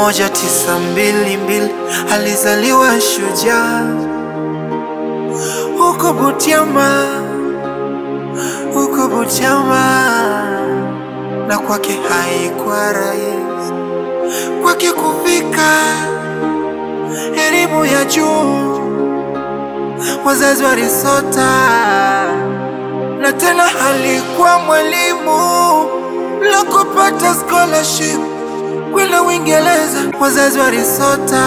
moja tisa mbili mbili alizaliwa shujaa huko Butiama, huko Butiama, na kwake haikuwa rahisi kwake kufika elimu ya juu. Wazazi walisota na tena alikuwa mwalimu la kupata scholarship kwenda Uingereza. Wazazi walisota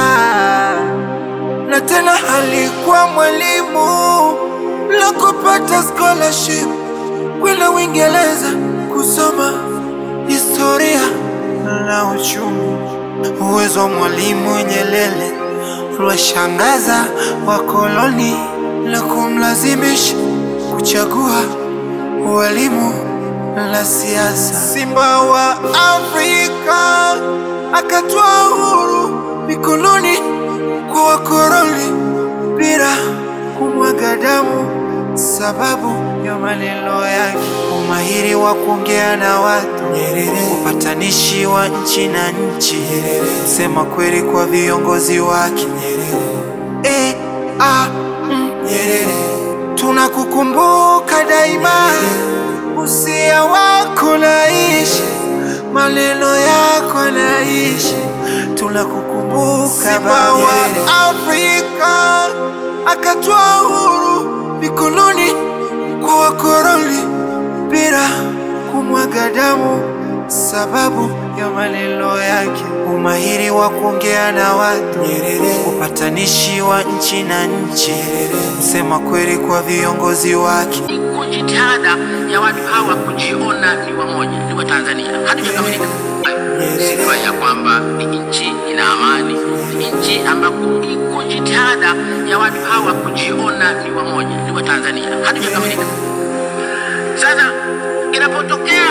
na tena alikuwa mwalimu la kupata scholarship kwenda Uingereza kusoma historia na uchumi. Uwezo wa mwalimu Nyerere uliwashangaza wakoloni na kumlazimisha kuchagua ualimu na siasa. Simba wa Afrika akatoa uhuru mikononi kwa wakoloni bila kumwaga damu, sababu ya maneno yake, umahiri wa kuongea na watu Nyerere, upatanishi wa nchi na nchi Nyerere, sema kweli kwa viongozi wake Nyerere. E, a, mm, Nyerere, tunakukumbuka daima, usia wako naishi, maneno yako naishi, tunakukumbuka Simba wa Afrika akatoa uhuru mikononi kwa wakoloni bila kumwaga damu, sababu ya maneno yake, umahiri wa kuongea na watu Nyerere, upatanishi wa nchi na nchi Nyerere, msema kweli kwa viongozi wake. Iko jitihada ya watu hawa kujiona ni wamoja, ni wa Tanzania, hatujakamilika. Sifa ya kwamba ni nchi ina amani, ni nchi ambako iko jitihada ya watu hawa kujiona ni wamoja, ni wa Tanzania, hatujakamilika. Sasa inapotokea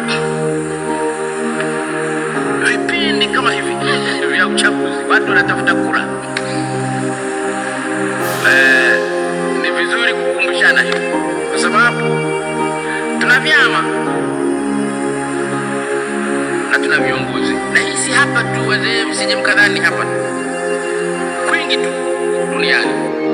vipindi kama hivi vya uchaguzi, watu wanatafuta kura, eh, ni vizuri kukumbushana hivi, kwa sababu tuna vyama na tuna viongozi, na hii si hapa tu, wazee, msije mkadhani hapa tu, kwingi tu duniani